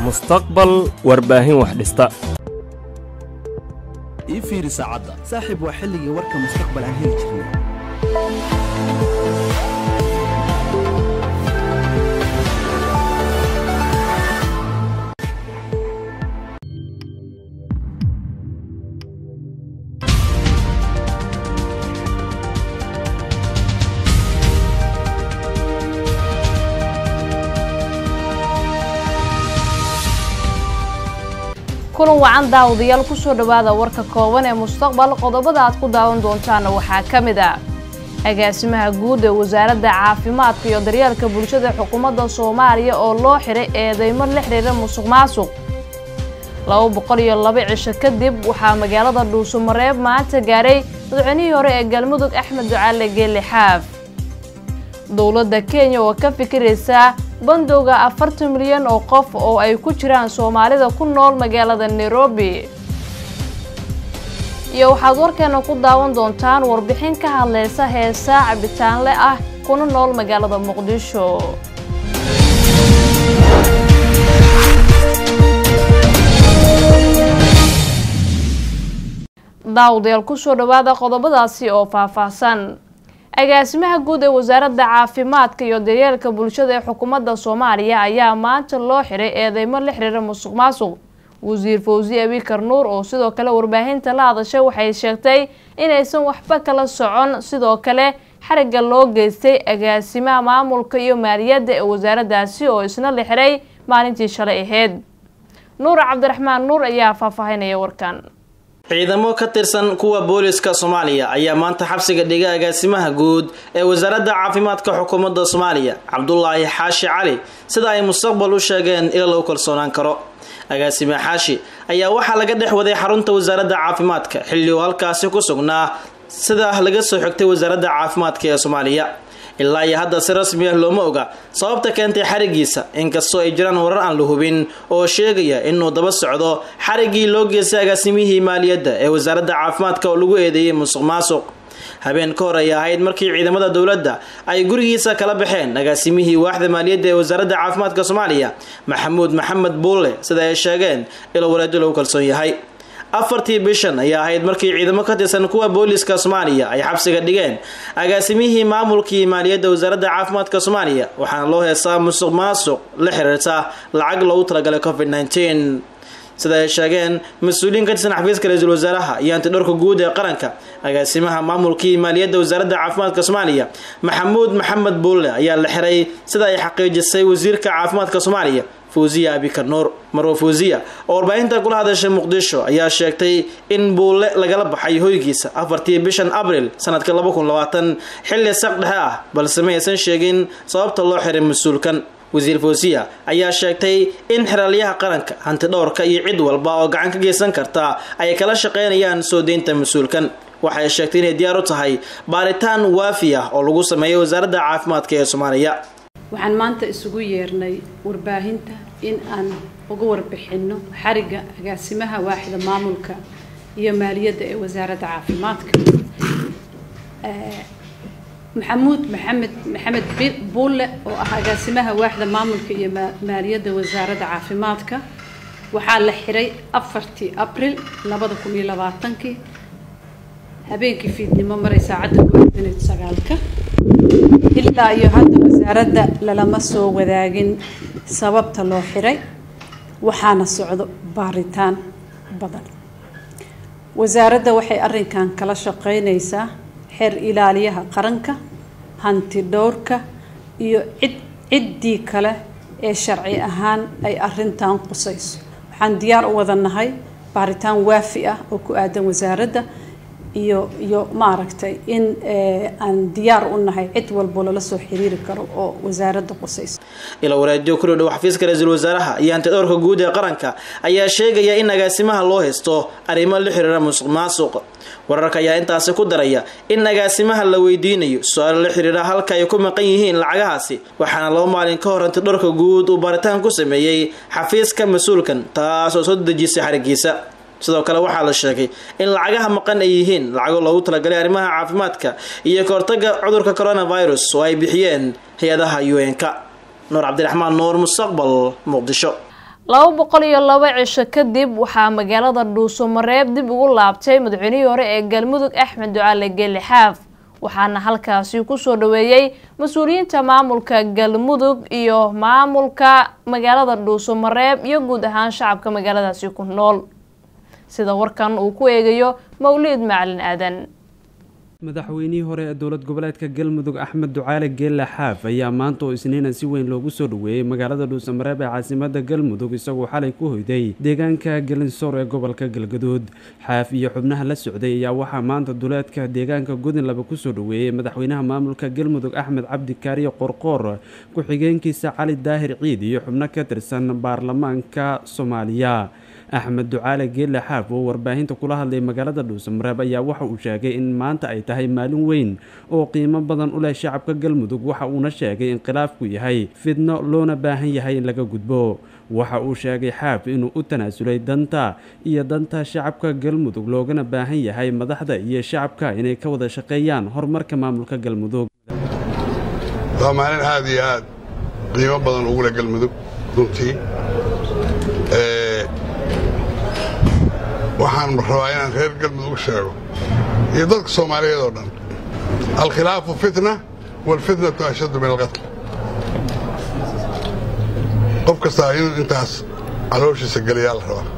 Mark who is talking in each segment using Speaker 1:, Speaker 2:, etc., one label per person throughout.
Speaker 1: mustaqbal warbaahin wax dhista
Speaker 2: ii fiiri saacadda saaxiib waa xilligii warka mustaqbal aan heli jirnay
Speaker 3: kulan wacan daawadayaal kusoo dhowaada warka kooban ee mustaqbal qodobada aad ku daawan doontaana waxaa ka mid ah agaasimaha guud ee wasaaradda caafimaadka iyo daryeelka bulshada xukuumadda soomaaliya oo loo xiray eedeymo la xiriira musuq maasuq laba boqol iyo laba cisho kadib waxaa magaalada dhuusamareeb maanta gaaray madaxweynihii hore ee galmudug axmed ducaale geelle xaaf dowladda kenya oo ka fikiraysa bandowga afartan milyan oo qof oo ay ku jiraan soomaalida ku nool magaalada nairobi iyo waxaad warkeena ku daawan doontaan warbixin ka hadlaysa heesaa cabitaanle ah kuna nool magaalada muqdisho daawadayaal kusoo dhowaada qodobadaasi oo faahfaahsan agaasimaha guud ee wasaaradda caafimaadka iyo daryeelka bulshada ee xukuumadda soomaaliya ayaa maanta loo xiray eedeymo la xiriira musuq maasuq wasiir fawsi abikar nuur oo sidoo kale warbaahinta la hadashay waxay sheegtay inaysan waxba kala socon sidoo kale xarigga loo geystay agaasimaha maamulka iyo maaliyadda ee wasaaraddaasi oo isna la xiray maalintii shalay ahayd nuur cabdiraxmaan nuur ayaa faahfaahinaya warkan
Speaker 4: ciidamo ka tirsan kuwa booliska soomaaliya ayaa maanta xabsiga dhiga agaasimaha guud ee wasaaradda caafimaadka xukuumadda soomaaliya cabdulaahi xaashi cali sida ay mustaqbal u sheegeen ila lagu kalsoonaan karo agaasime xaashi ayaa waxaa laga dhex waday xarunta wasaaradda caafimaadka xilli uu halkaasi ku sugnaa sida laga soo xigtay wasaaradda caafimaadka ee soomaaliya ilaa iyo hadda si rasmi ah looma oga sababta keentay xarigiisa inkastoo ay jiraan warar aan la hubin oo sheegaya inuu daba socdo xariggii loo geystay agaasimihii maaliyadda ee wasaaradda caafimaadka oo lagu eedeeyey musuq maasuq habeen ka hor ay ahayd markii ciidamada dowladda ay gurigiisa kala baxeen agaasimihii waaxda maaliyadda ee wasaaradda caafimaadka soomaaliya maxamuud maxamed buulle sida ay sheegeen ilo wareedo lagu kalsoon yahay afartii bishan ayaa ahayd markii ciidamo ka tirsan kuwa booliska soomaaliya ay xabsiga dhigeen agaasimihii maamulkii maaliyadda wasaaradda caafimaadka soomaaliya waxaana loo heesaa musuq maasuq la xiriirta lacag loogu talagalay covid nteen sida ay sheegeen mas-uuliyiin ka tirsan xafiiska ra-iisul wasaaraha iyo antidhowrka guud ee qaranka agaasimaha maamulkii maaliyadda wasaaradda caafimaadka soomaaliya maxamuud maxamed buulle ayaa la xiray sida ay xaqiijisay wasiirka caafimaadka soomaaliya fawsiya abikar nuur marwa fawsiya oo warbaahinta kula hadashay muqdisho ayaa sheegtay in buulle lagala baxay hoygiisa afartii bishan abril sanadka laba kun labaatan xilli saq dhexe ah balse ma aysan sheegin sababta loo xiray mas-uulkan wasiir fawsiya ayaa sheegtay in xeraalyaha qaranka hantidhowrka iyo cid walba oo gacan ka geysan karta ay kala shaqeynayaan soo deynta mas-uulkan waxay sheegtay inay diyaar u tahay baaritaan waafi ah oo lagu sameeyo wasaaradda caafimaadka ee soomaaliya
Speaker 5: waxaan maanta isugu yeernay warbaahinta in aan uga warbixinno xarigga agaasimaha waaxda maamulka iyo maaliyadda ee wasaaradda caafimaadka maxamuud maxamed maxamed buulle oo ah agaasimaha waaxda maamulka iyo maaliyadda wasaaradda caafimaadka waxaa la xiray afartii abril labada kun iyo labaatankii habeenkii fiidnimo maray saacadda ku sagaalka ilaa iyo hadda wasaaradda lalama soo wadaagin sababta loo xiray waxaana socdo baaritaan badan wasaaradda waxay arrinkan kala shaqeynaysaa xeer ilaaliyaha qaranka hanti dhowrka iyo cid ciddii kale ee sharci ahaan ay arrintan qusayso waxaan diyaar u wada nahay baaritaan waafi ah oo ku aadan wasaaradda iyo iyo maaragtay in aan diyaar u nahay cid walbo lala soo xiriiri karo oo wasaaradda qusaysa
Speaker 4: ila wareediyo ku dhow xafiiska ra-iisul wasaaraha iyo antidhowrka guud ee qaranka ayaa sheegaya in agaasimaha loo haysto arrimo la xiriira musuq maasuq wararka ayaa intaasi ku daraya in agaasimaha la weydiinayo su-aalo la xiriira halka ay ku maqan yihiin lacagahaasi waxaana laba maalin ka hor antidhowrka guud uu baaritaan ku sameeyey xafiiska mas-uulkan taas oo soo dejisay xarigiisa sidoo kale waxaa la sheegay in lacagaha maqan ay yihiin lacago loogu talagalay arrimaha caafimaadka iyo ka hortaga cudurka coronavirus oo ay bixiyeen hay-adaha un-ka nuur cabdiraxmaan nuur mustaqbal muqdisho
Speaker 3: laba boqol iyo laba cisho kadib waxaa magaalada dhuusamareeb dib ugu laabtay madaxweynihii hore ee galmudug axmed ducaale geeli xaaf waxaana halkaasi kusoo dhaweeyey mas-uuliyiinta maamulka galmudug iyo maamulka magaalada dhuusamareeb iyo guud ahaan shacabka magaaladaasi ku nool sida warkan uu ku eegayo mawliid macalin aadan
Speaker 6: madaxweynihii hore ee dowlad goboleedka galmudug axmed ducaale geelle xaaf ayaa maanta oo isniina si weyn loogu soo dhaweeyey magaalada dhuusamareeb ee caasimada galmudug isagoo xalay ku hoyday deegaanka gelinsoor ee gobolka galgaduud xaaf iyo xubnaha la socday ayaa waxaa maanta duleedka deegaanka godinlaba kusoo dhaweeyey madaxweynaha maamulka galmudug axmed cabdi kaariyo qorqoor ku-xigeenkiisa cali daahir ciid iyo xubno ka tirsan baarlamaanka soomaaliya axmed ducaale geelle xaaf oo warbaahinta kula hadlay magaalada dhuusamareeb ayaa waxa uu sheegay in maanta ay tahay maalin weyn oo qiimo badan u leh shacabka galmudug waxa uuna sheegay in khilaafku yahay fidno loona baahan yahay in laga gudbo waxa uu sheegay xaaf inuu u tanaasulay danta iyo danta shacabka galmudug loogana baahan yahay madaxda iyo shacabka inay ka wada shaqeeyaan horumarka maamulka galmudug
Speaker 7: waa maalin aad iyo aad qiimo badan ugu leh galmudug runtii waxaan rabaa inaan reer galmudug sheego iyo dadka soomaaliyeed oo dhan alkhilaafu fitna waalfitnatu ashaddu min alqatl qof kastaa inuu intaas calooshiisa geliyaa la rabaa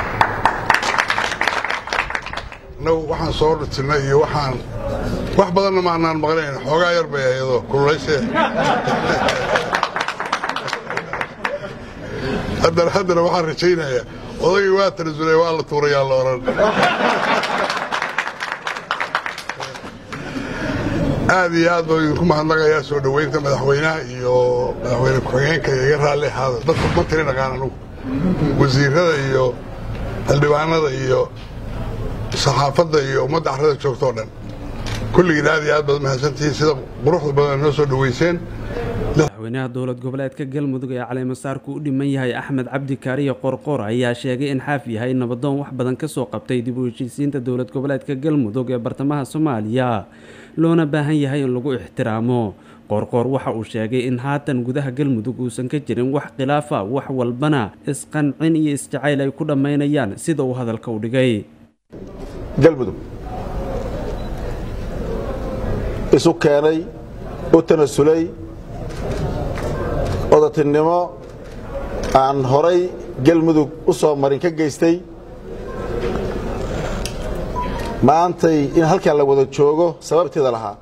Speaker 7: innagu waxaan soo dhutinnay iyo waxaan wax badanna maanaan maqnayn xoogaa yar bay ayadoo kululaysee haddana haddana waxaan rajaynayaa odagii waa tanasulay waa la tuurayaa la odhan aad iyo aad baan idinku mahadnaqayaa soo dhoweynta madaxweynaha iyo madaxweyne ku-xigeenka iga raalli ahaada dadka ma tiri dhaqaan anugu wasiirada iyo xildhibaanada iyo saxaafadda iyo ummadda carrada joogta oo dhan kulligiin aad iyo aad baad mahadsantihiin sida quruxda badan noo soo dhoweyseen
Speaker 6: madaxweynaha dowlad goboleedka galmudug ee caleemasaarku u dhiman yahay axmed cabdi kaariyo qorqor ayaa sheegay in xaaf yahay nabadoon wax badan kasoo qabtay dib u heshiisiinta dowlad goboleedka galmudug ee bartamaha soomaaliya loona baahan yahay in lagu ixtiraamo qorqor waxa uu sheegay in haatan gudaha galmudug uusan ka jirin wax khilaafa wax walbana isqancin iyo isjacayl ay ku dhammaynayaan sida uu hadalka u dhigay
Speaker 8: galmudug isu keenay u tanasulay odatinimo aan horay galmudug u soo marin ka geystay maantay in halkan la wada joogo sababteeda lahaa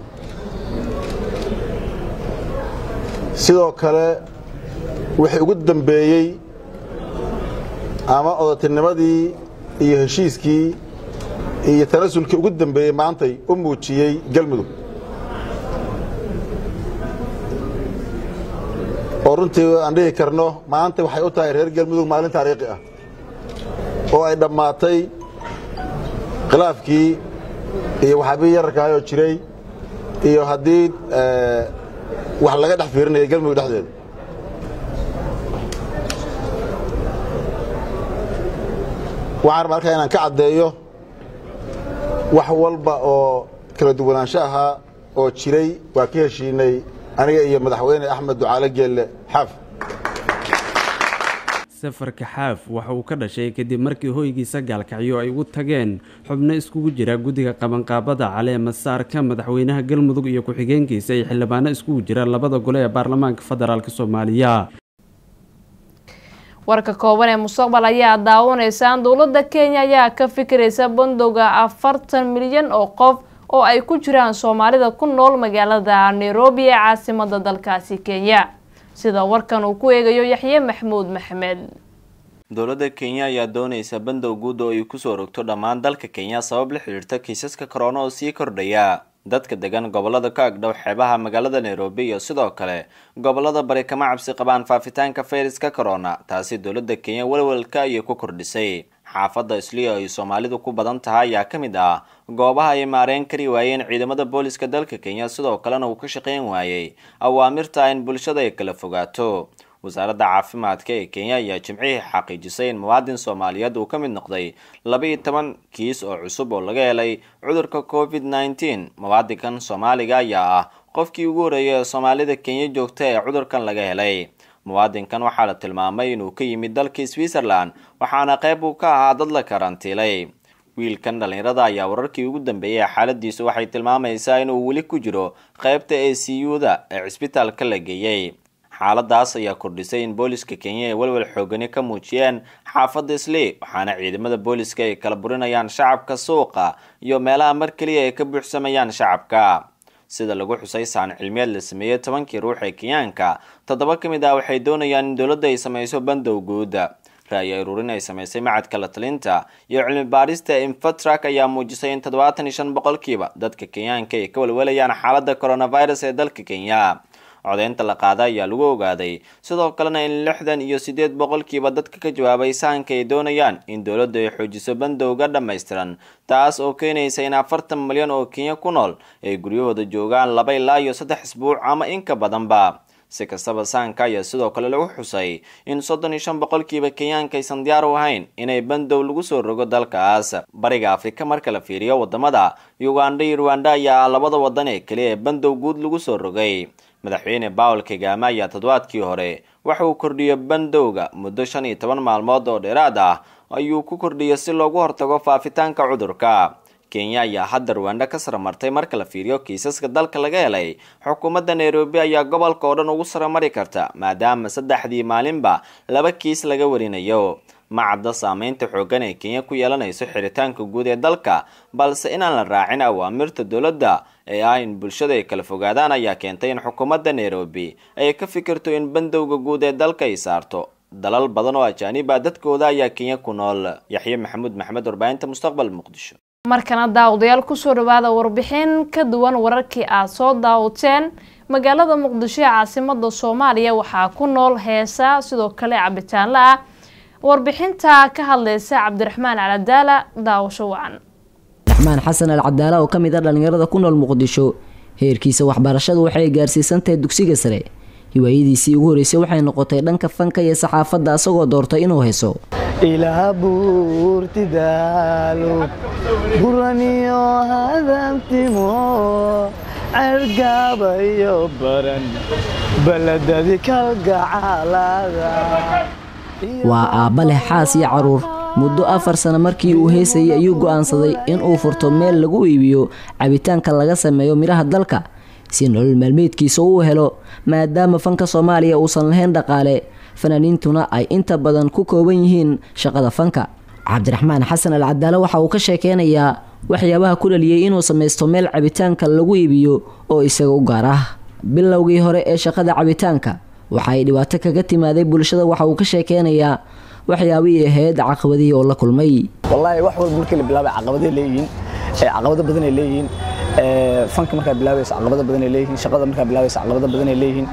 Speaker 8: sidoo kale wixii ugu dambeeyey ama odatinimadii iyo heshiiskii iyo tanasulkii ugu dambeeyey maantay u muujiyey galmudug oo runtii aan dhihi karno maanta waxay u tahay reer galmudug maalin taariikhi ah oo ay dhammaatay khilaafkii iyo waxaabii yararkaayoo jiray iyo haddii wax laga dhex fiirinaya galmudug dhexdeeda waxaan rabaa halkaa inaan ka caddeeyo wax walba oo kala duwanaansho ahaa oo jiray waa ka heshiinay aniga iyo madaxweyne axmed ducaale geelle xaaf
Speaker 6: safarka xaaf waxa uu ka dhashay kadib markii hoygiisa gaalkacyo ay ugu tageen xubno iskugu jira guddiga qabanqaabada caleema saarka madaxweynaha galmudug iyo ku-xigeenkiisa iyo xildhibaano iskugu jira labada gole ee baarlamaanka federaalk soomaaliya
Speaker 3: warka kooban ee mustaqbal ayaa daawanaysaan dowladda kenya ayaa ka fikiraysa bandowga afartan milyan oo qof oo ay ku jiraan soomaalida ku nool magaalada nairobi ee caasimada dalkaasi kenya sida warkan uu ku eegayo yaxye maxmuud maxmed
Speaker 9: dowladda kenya ayaa doonaysa bandow guud oo ay kusoo rogto dhammaan dalka kenya sabab la xidhiirta kiisaska korona oo sii kordhaya dadka degan gobolada ka agdhow xeebaha magaalada nairobi iyo sidoo kale gobolada bari kama cabsi qabaan faafitaanka fayraska corona taasi dowladda kenya walwalka ayay ku kordhisay xaafadda isliya ay soomaalidu ku badan tahay ayaa ka mid ah goobaha ay maareen kari waayeen ciidamada booliska dalka kenya sidoo kalena uu ka shaqayn waayey awaamirta in bulshada ay kala fogaato wasaaradda caafimaadka ee kenya ayaa jimcihii xaqiijisay in muwaadin soomaaliyeed uu ka mid noqday laba-iyo toban kiis oo cusub oo laga helay cudurka covid nneteen muwaadinkan soomaaliga ayaa ah qofkii ugu horreeyay ee soomaalida kenya joogta ee cudurkan laga helay muwaadinkan waxaa la tilmaamay inuu ka yimid dalkii switzerland waxaana qayb uu ka ahaa dad la karantiilay wiilkan dhallinyarada ayaa wararkii ugu dambeeyay xaaladiisu waxay tilmaamaysaa inuu weli ku jiro qaybta a c u-da ee cisbitaalka la geeyey xaaladaas ayaa kordhisay in booliska kenya ay walwal xoogani ka muujiyeen xaafadda islii waxaana ciidamada booliska ay kala burinayaan shacabka suuqa iyo meelaha mar keliya ay ka buuxsamayaan shacabka sida lagu xusay saan cilmiyeed la sameeyey tobankii ruux ee kenyaanka toddoba ka mid ah waxay doonayaan in dowladda ay samayso bandow guud ra'yi aruurin ay samaysay macadka la talinta iyo cilmi baarista infatrak ayaa muujisay in toddobaatan iyo shan boqolkiiba dadka kenyaanka ay ka walwalayaan xaaladda coronavirus ee dalka kenya codeynta la qaada ayaa lagu ogaaday sidoo kalena in lixdan iyo sideed boqolkiiba dadka ka jawaabay sahanka ay doonayaan in dowladdu ay xoojiso bandowga dhammaystiran taas oo keenaysa in afartan milyan oo kenya ku nool ay guryahooda joogaan laba ilaa iyo saddex isbuuc ama in ka badanba si kastaba sahanka ayaa sidoo kale lagu xusay in soddon iyo shan boqolkiiba kenyaanka aysan diyaar u ahayn inay bandow lagu soo rogo dalkaas bariga afrika marka la fiiriyo wadamada uganda iyo rwanda ayaa ah labada wadan ee keliya ee bandow guud lagu soo rogay madaxweyne bawel kagame ayaa toddobaadkii hore waxa uu kordhiyey bandowga muddo shan iyo toban maalmood oo dheeraad ah ayuu ku kordhiyey si loogu hortago faafitaanka cudurka kenya ayaa hadda rwanda ka saramartay marka la fiiriyo kiisaska dalka laga helay xukuumadda nairobi ayaa gobolka oo dhan ugu saramari karta maadaama saddexdii maalinba laba kiis laga warinayo macadda saameynta xooggan ee kenya ku yeelanayso xiritaanka guud ee dalka balse inaan la raacin awaamirta dowladda ee ah in bulshada ay kala fogaadaan ayaa keentay in xukuumadda nairobi ay ka fikirto in bandowga guud ee dalka ay saarto dalal badan oo ajaaniba dadkooda ayaa kenya ku nool yaxye maxamuud maxamed warbaahinta mustaqbal muqdisho
Speaker 3: markana daawadayaal kusoo dhawaada warbixin ka duwan wararkii aad soo daawateen magaalada muqdisho ee caasimada soomaaliya waxaa ku nool heesa sidoo kale cabitaanla ah warbixinta ka hadleysa cabdiraxmaan caladaala daawasho wacan
Speaker 10: raxmaan xasan al cadaala oo ka mid ah dhallinyarada ku nool muqdisho heerkiisa waxbarashadu waxay gaarsiisantahay dugsiga sare hiwaayadiisii ugu horeysay waxay noqotay dhanka fanka iyo saxaafadda asagoo doortay inuu heso
Speaker 11: ilaa buurtidaalo buraniyo hadamtimo cergaabayo baran baladadi kalgacaalada
Speaker 10: waa aabba leh xaas iyo caruur muddo afar sano markii uu heesayay ayuu go'aansaday inuu furto meel lagu iibiyo cabitaanka laga sameeyo midhaha dalka si nolol maalmeedkiisa uu helo maadaama fanka soomaaliya uusan lahayn dhaqaale fanaaniintuna ay inta badan ku kooban yihiin shaqada fanka cabdiraxmaan xasan al cadaale waxa uu ka sheekeynayaa waxyaabaha ku dhaliyey inuu samaysto meel cabitaanka lagu iibiyo oo isaga u gaar ah bilowgii hore ee shaqada cabitaanka waxa ay dhibaato kaga timaaday bulshada waxa uu ka sheekeynayaa waxyaabihii ahayd caqabadihii oo la kulmay
Speaker 11: wallaahi wax walba markii la bilaabay caqabaday leeyihiin caqabado badan ay leeyihiin fanka markaa bilaabayso caqabado badan ay leeyihiin shaqada markaa bilaabayso caqabado badan ay leeyihiin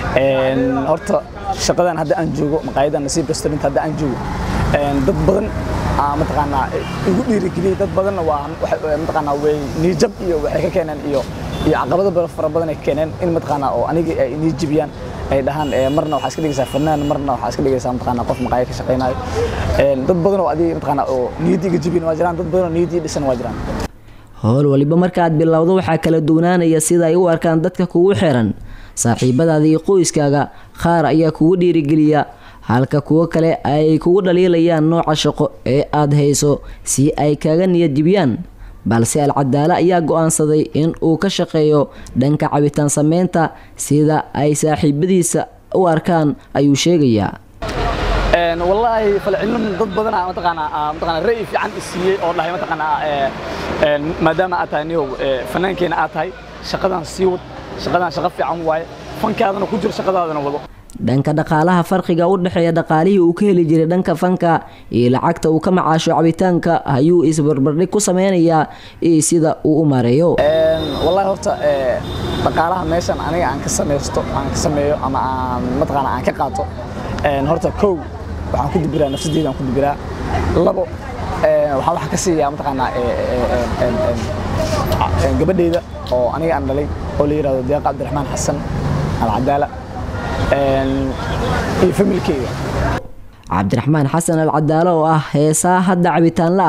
Speaker 11: horta shaqadan hadda aan joogo maqaayadan nasiib restaurant hadda aan joogo dad badan mataqaanaa igu dhiirigeliyey dad badanna waa mataqaanaa way niijab iyo waxay ka keeneen iyo iyo caqabado fara badan ay keeneen in mataqaanaa oo aniga ay niijibiyaan ay dhahaan marna waxaa iska dhigaysaa fanaan marna waxaa iska dhigaysaa mataqaanaa qof maqaaya ka shaqaynayo dad badan oo adiga mataqaanaa oo niyaddii iga jibin waa jiraan dad badan oo niyaddii dhisan waa jiraan
Speaker 10: howl waliba markaaad bilowdo waxaa kala duwanaanaya sida ay u arkaan dadka kugu xiran saaxiibadaada iyo qoyskaaga qaar ayaa kugu dhiirigeliya halka kuwo kale ay kugu dhaliilayaan nooca shaqo ee aad hayso si ay kaga niyad jibiyaan balse alcadaale ayaa go-aansaday in uu ka shaqeeyo dhanka cabitaan sameynta sida ay saaxiibadiisa u arkaan ayuu sheegayaa
Speaker 11: wallaahi falcilin dad badanaa mataqaanaa mataqaanaa ra'yi fiican i siiyey oo dhahay mataqaanaa maadaama aad tahay niyow fanaankeena aad tahay shaqadan sii wad shaqadan shaqo fiican waaye fankaadana ku jiro shaqadaadana wado
Speaker 10: dhanka dhaqaalaha farqiga u dhexeeya dhaqaalihii uu ka heli jiray dhanka fanka iyo lacagta uu ka macaasho cabitaanka ayuu isbarbardhig ku sameynayaa iyo sida uu u maareeyo
Speaker 11: wallaahi horta dhaqaalaha meeshan aniga aan ka samaysto aan ka sameeyo ama aan mataqaana aan ka qaato horta kow waxaan ku dibiraa nafsadeyda aan ku dibiraa labo waxaan waxa ka siiyaa mataqaanaa gabadheyda oo aniga aan dhalay oo la yidhahdo deeqa cabdiraxmaan xasan alcadaala iyo familkeyga
Speaker 10: cabdiraxmaan xasan al cadaalo oo ah heesaa hadda cabitaanla ah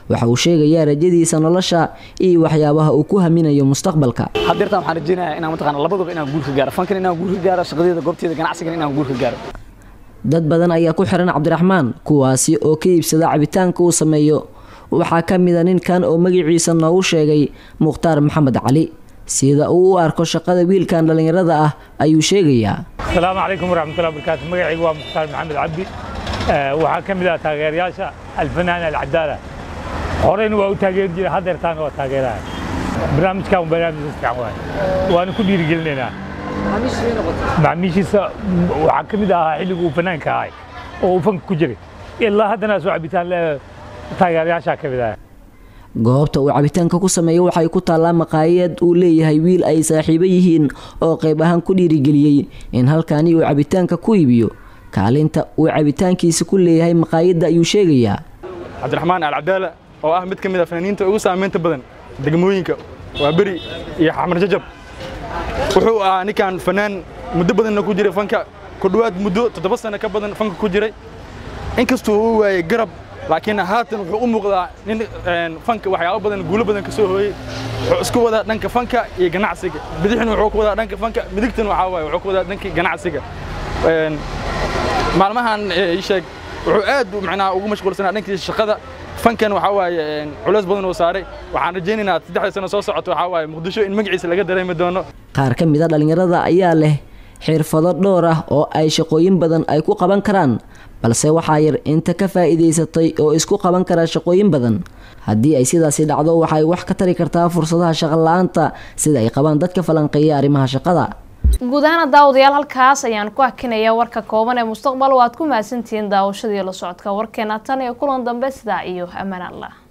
Speaker 10: waxa uu sheegayaa rajadiisa nolosha iyo waxyaabaha uu ku haminayo mustaqbalka
Speaker 11: haddeertaan waxaan rajeynayaa inaan mataqaana labaduba inaan guul ka gaaro fankan inaan guul ka gaaro shaqadeeda goobteeda ganacsigan inaan guul ka gaaro
Speaker 10: dad badan ayaa ku xiran cabdiraxmaan kuwaasi oo ka iibsada cabitaanka uu sameeyo waxaa ka mid a ninkan oo magaciisa noogu sheegay mukhtaar maxamed cali sida uu u arko shaqada wiilkan dhallinyarada ah ayuu sheegayaa
Speaker 12: asalaamu calaykum waraxmatullahi wabarakaatu magacaygu waa mukhtaar maxamed cabdi waxaa ka mid ah taageerayaasha alfanaan alcadaala horeyna waa u taageeri jiray haddeertaana waa taageeraha barnaamijkan barnaamij fiican waay waana ku dhiirigelinaynaa macmiishiisa waxaa ka mid ahaa xilligu uu fanaanka ahay oo uu fanka ku jiray ilaa haddana soo cabitaan le taageerayaashaa ka mid ah
Speaker 10: goobta uu cabitaanka ku sameeyo waxay ku taallaa maqaayad uu leeyahay wiil ay saaxiibo yihiin oo qayb ahaan ku dhiirigeliyey in halkaani uu cabitaanka ku iibiyo kaalinta uu cabitaankiisa ku leeyahay maqaayadda ayuu sheegayaa
Speaker 13: cabdiraxmaan alcadaala oo ah mid ka mid a fanaaniinta ugu saamaynta badan degmooyinka waa beri iyo xamar jajab wuxuu ahaa ninkan fanaan muddo badanna ku jiray fanka ku dhowaad muddo toddoba sano ka badan fanka ku jiray inkastuu uu waayey garab laakiin haatan wuxuu u muuqdaa nin fanka waxyaabo badan guulo badan ka soo hooyey wuxuu isku wadaa dhanka fanka iyo ganacsiga bidixna wuxuu ku wadaa dhanka fanka midigtana waxaa waaye wuxuu ku wadaa dhanka ganacsiga maalmahan ii sheeg wuxuu aad macnaha ugu mashquulsanaa dhankiisa shaqada fankan waxaa waaye culays badan uu saaray waxaan rajaynaynaa saddexda sano soo socoto waxaa waaye muqdisho in magaciisa laga dareemi doono
Speaker 10: qaar ka mid a dhallinyarada ayaa leh xirfado dhowr ah oo ay shaqooyin badan ay ku qaban karaan balse waxaa yar inta ka faa'iidaysatay oo isku qaban kara shaqooyin badan haddii ay sidaasi dhacdo waxay wax ka tari kartaa fursadaha shaqola'aanta sida ay qabaan dadka falanqeeya arrimaha shaqada
Speaker 3: guud ahaan daawadayaal halkaas ayaan ku hakinaya warka kooban ee mustaqbal waad ku mahadsantihiin daawashadii la socodka warkeena tan iyo kulan dambe sidaa iyo ammaan allah